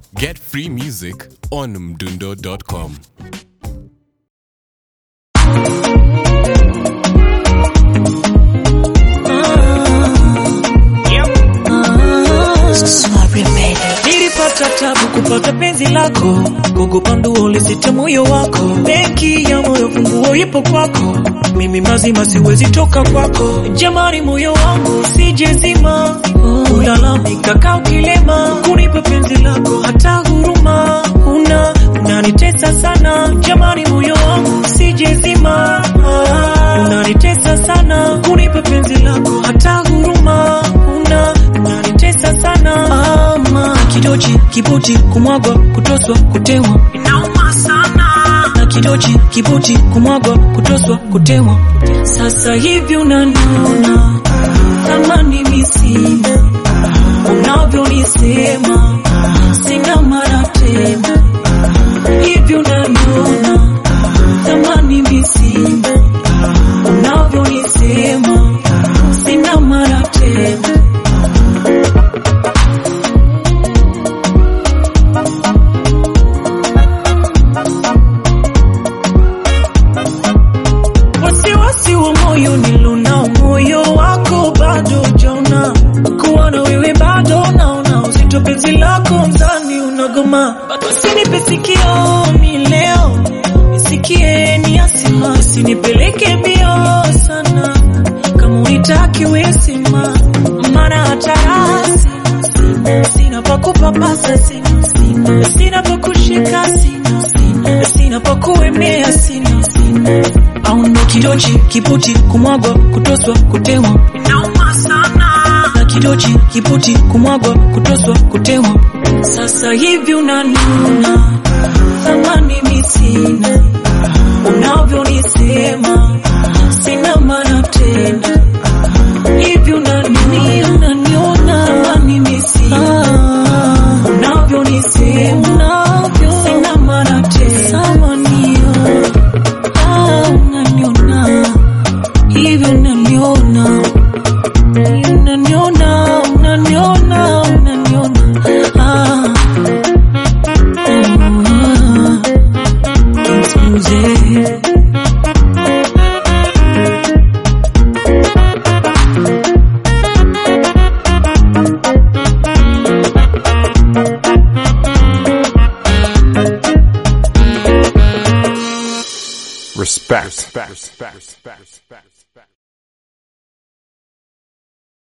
Get free music on mdundo.com. Nilipata tabu kupata penzi lako, kukupa nduo lisite moyo wako. Benki ya moyo funguo ipo kwako, mimi mazima siwezi toka kwako. Jamani, moyo wangu sijezima, ulalamika kaa ukilema, kunipa penzi lako hata huruma una unanitesa sana. Jamani, moyo wangu sijezima, unanitesa sana, kunipa penzi lako hata huruma una unanitesa sana ama kidochi kibuti kumwagwa kutoswa kutemwa inauma sana na kidochi kibuti kumwagwa kutoswa kutemwa sasa hivi unaniona thamani misina unavyonisema sina mara tena hivi unaniona thamani misina unavyonisema sina mara tena wasiwasi wa moyo nilonao, moyo wako bado jona, kuwa na wewe bado naona uzito, penzi lako mzani unagoma, usinipe sikio mi leo nisikie ni asima, usinipeleke mbio sana, kama unitaki wesima, maana hata rasi sina, sina pa kupapasa sina, sina, sina pa kushika sina, sina, sina pa kuemea sina, sina au ndo kidochi kiputi kumwagwa kutoswa kutemwa inauma sana na kidochi kiputi kumwagwa kutoswa kutemwa sasa hivi unaniona thamani misina unavyonisema sina maana tena hivi unanini unaniona thamani misina unavyonisema sina maana tena samanio Ah, unaniona hivi unaniona unaniona unaniona unaniona ah. Ah. Kings Music. Respect. Respect. Respect. Respect.